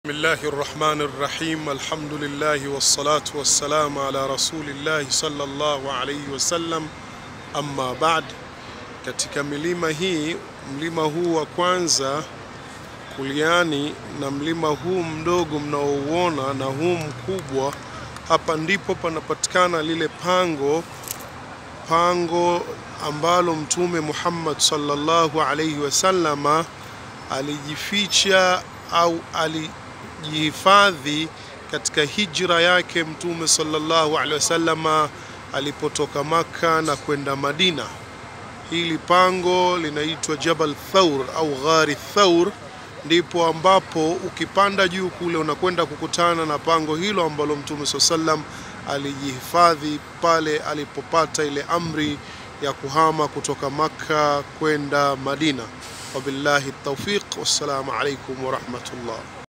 Bismillahi rrahmani rrahim alhamdulillahi wassalatu wassalamu ala rasulillahi sallallahu alayhi wasallam, amma ba'd. Katika milima hii, mlima huu wa kwanza kuliani na mlima huu mdogo mnaouona na huu mkubwa, hapa ndipo panapatikana lile pango pango ambalo Mtume Muhammad sallallahu alayhi wasallama alijificha au alijihifadhi katika hijra yake Mtume sallallahu alaihi wasallama alipotoka Makka na kwenda Madina. Hili pango linaitwa Jabal Thaur au Ghari Thaur, ndipo ambapo ukipanda juu kule unakwenda kukutana na pango hilo ambalo Mtume sallallahu alaihi wasallam alijihifadhi pale alipopata ile amri ya kuhama kutoka Makka kwenda Madina. Wabillahi tawfiq, wassalamu alaikum warahmatullah.